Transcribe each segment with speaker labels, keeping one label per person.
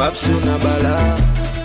Speaker 1: Paps una balaa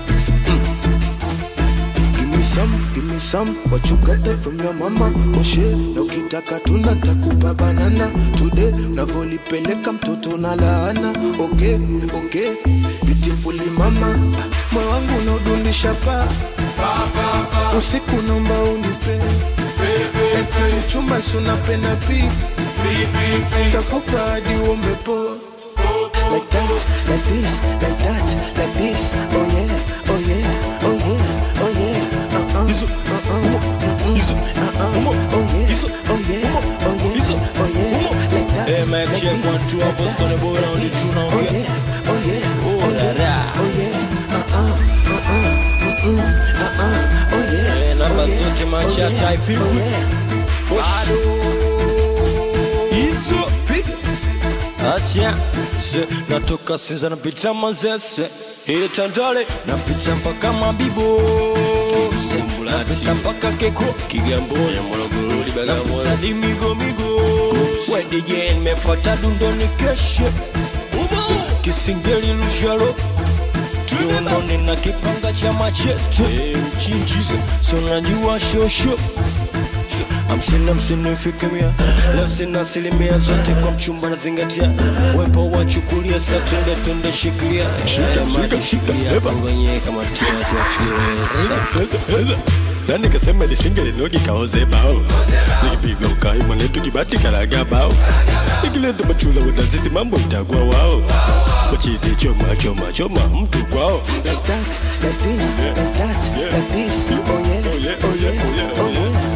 Speaker 1: Give me some, give me some What you got there from your mama Oh shit, na ukitaka tuna takupa banana Today, unavolipeleka mtoto na laana Okay, okay Beautifully mama Ah, Moyo wangu unaudundisha pa Usiku naomba unipe Eti mchumba si unapenda pi Takupa hadi uombe poa like that, like this, like that, like this. Oh yeah, oh yeah, oh yeah, oh yeah. Uh uh, uh uh, mm uh uh, oh yeah, oh yeah, oh yeah, oh yeah. Like that,
Speaker 2: Hey, Mac,
Speaker 1: like
Speaker 2: check
Speaker 1: this,
Speaker 2: one, two,
Speaker 1: like
Speaker 2: up, let's
Speaker 1: that,
Speaker 2: turn the board
Speaker 1: like
Speaker 2: on the
Speaker 1: this.
Speaker 2: tune,
Speaker 1: Oh
Speaker 2: okay?
Speaker 1: yeah, oh yeah,
Speaker 2: Oh,
Speaker 1: oh
Speaker 2: la,
Speaker 1: yeah,
Speaker 2: la.
Speaker 1: oh yeah. Uh uh, uh uh, mm mm, uh uh, oh yeah.
Speaker 2: Eh, namba
Speaker 1: oh yeah,
Speaker 2: zote macha
Speaker 1: oh yeah,
Speaker 2: type
Speaker 1: oh
Speaker 2: hivi.
Speaker 1: yeah.
Speaker 2: hizo acha se natoka sinza napita mazese ile tandale napita mpaka mabibo napita mpaka keko kigamboni napita dimigomigo wedije nimefuata dundoni keshe Se, kisingeli lushalo Tuondoni na kipanga cha machete mchinji so najua shosho hamsini hamsini ifike mia leo sina asilimia zote kwa mchumba nazingatia wepo wachukulia sa tunde tunde shikilia shika shikilia kwenye kama tia kwa
Speaker 3: yani kasema lisinge linogi kaoze bao nikipiga ukai mwanetu kibati karaga bao nikileta machula wadasisi mambo itakuwa wao machizi choma choma choma mtu kwao
Speaker 1: like that, like this, like that, like this. Oh yeah, oh yeah, oh yeah, oh yeah.